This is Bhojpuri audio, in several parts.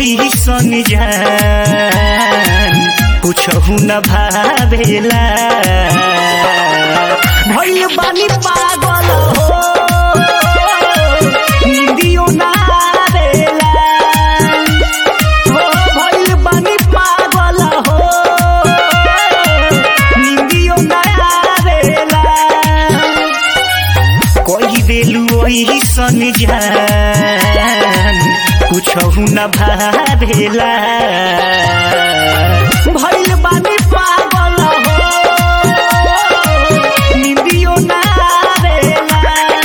वही सन जान कुछहु न भावेला भइल बानी पागल हो निंदियो ना आवेला हो भइल बानी पागल हो निंदियो ना आवेला कोई देलू वही सन जान कुछहु न भावेला भइल बानी पागल हो निंदियो ना आवेला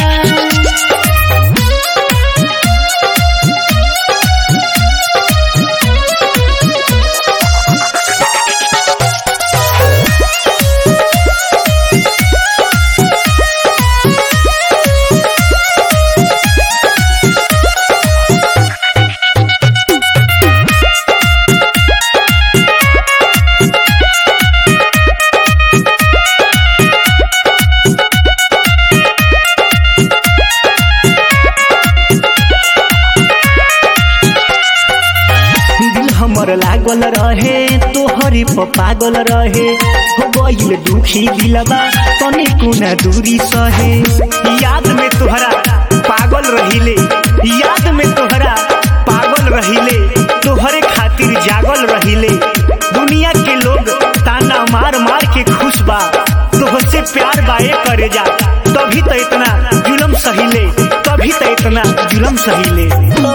दिल हमर लागल रहे तोहरे प पागल रहे हो गइल दुखी दिलबा तने कोना दूरी सहे याद में तोहरा पागल रहिले याद में तोहरा पागल रहिले तोहरे खातिर जागल रहिले दुनिया के लोग ताना मार मार के खुश बा तोहसे प्यार बाए करे जा तभी तो इतना जुलम सहिले तभी तो इतना जुलम सहिले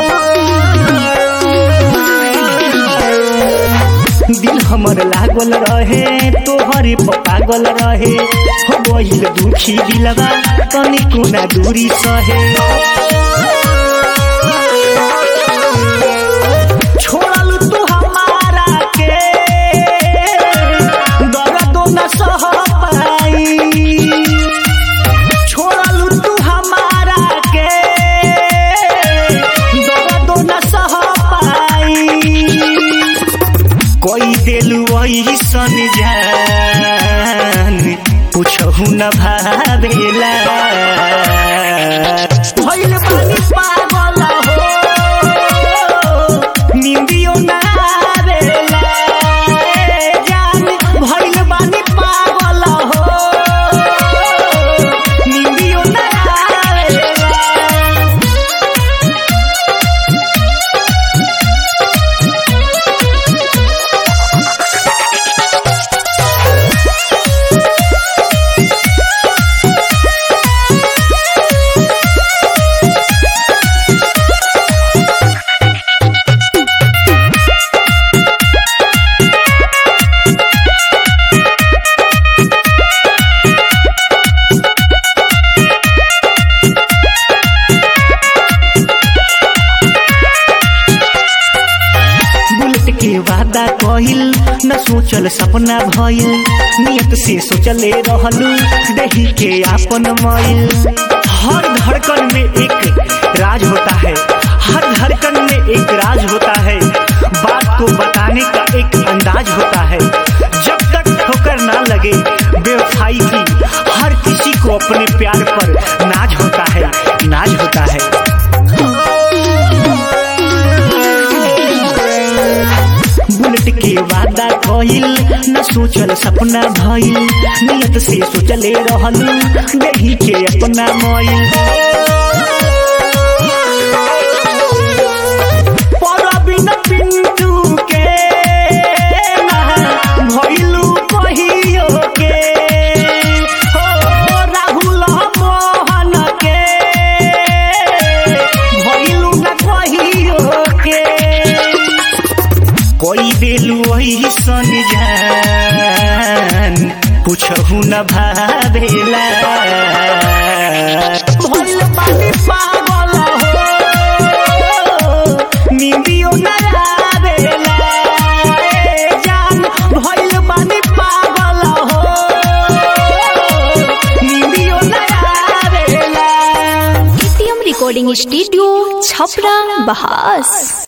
दिल हमर लागल रहे तोहरे प पागल रहे हो गइल दुखी दिलबा तनी कोना दूरी सहे छोड़ल तू हमारा के दर्द न सह पाई छोड़ल तू हमारा के दर्द न सह पाई कोई दिल वही सन जान कुछहु न भावेला भइल बानी पागल हो निंदियो न आवेला ए जान भइल बानी पागल हो निंदियो न आवेला बुलेट के वादा कहिल न सोचल सपना भइल नियत से सोचले रहलू दही के आपन मइल हर धड़कन में एक राज होता है हर धड़कन में एक राज होता है बात को बताने का एक अंदाज होता है जब तक ठोकर ना लगे बेवफाई की हर किसी को अपने प्यार पर नाज होता है नाज होता है बुलेट के वादा कहिल न सोचल सपना भइल नियत से सोचले रहलू दही के अपना मइल परबिन पिंटू के ना भइलू कहियो के हो राहुल मोहन के भइलू न कहियो के कोई दिल वही सन जान कुछहु न भावेला भइल बानी पागल हो निंदियो न आवेला ए जान भइल बानी पागल हो निंदियो न आवेला एटीएम रिकॉर्डिंग स्टूडियो छपरा बहास